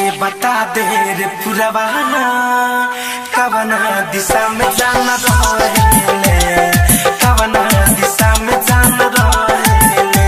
बता दे रे पुरवाना कवना दिशा में जाना रहेले कवना दिशा में जाना रहेले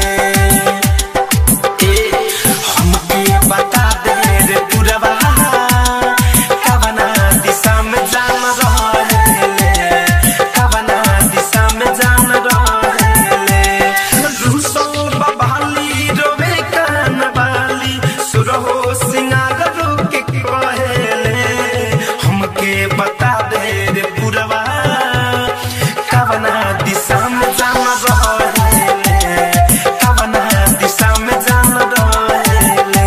ए हमके बता दे रे पुरवाना कवना दिशा में जाना रहेले कवना दिशा में जाना रहेले रूसो बबाली रोवे कान बाली सुरहो सिंगार रोके कहेले हमके बता दे रे पुरवा कवना दिशा में जाना रहेले कवना दिशा में जाना रहेले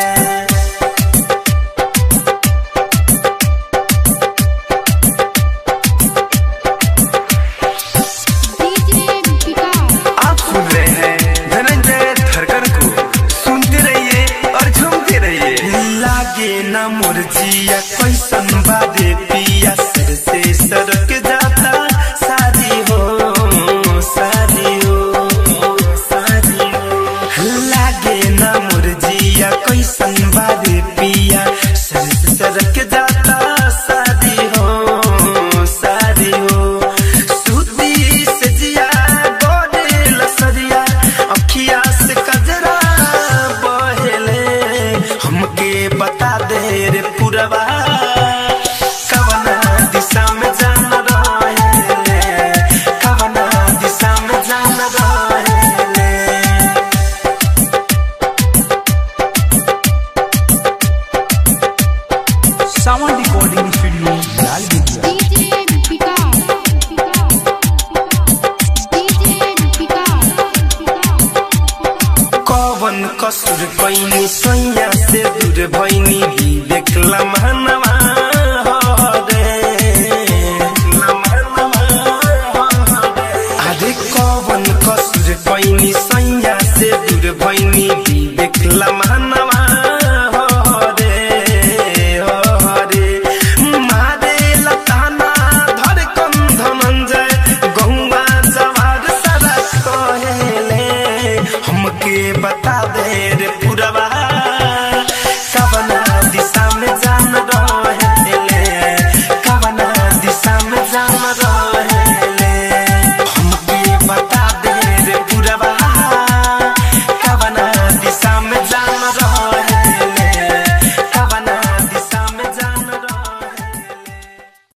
डीजे विकास आप सुन रहे हैं धनंजय धरकर को सुनते रहिए और झूमते रहिए लागे ना मुरजिया कैसन बादे पिया सिर से सरक जाता सारी हो सारी हो सारी हो लागे ना मुरजिया कैसन बादे पिया सिर से सरक जाता सारी हो सारी हो सूती से जिया गोरे लसरिया अखिया से कजरा बहेले हमके बता दे रे पुरवा कवना दिशा में जाना रहेले कवना दिशा में जाना रहेले सावन रिकॉर्डिंग स्टूडियो लाल बिटिया डीजे विकास डीजे विकास कवन कसुर कैनी सैया से दूर भैनी विवेक लम्हना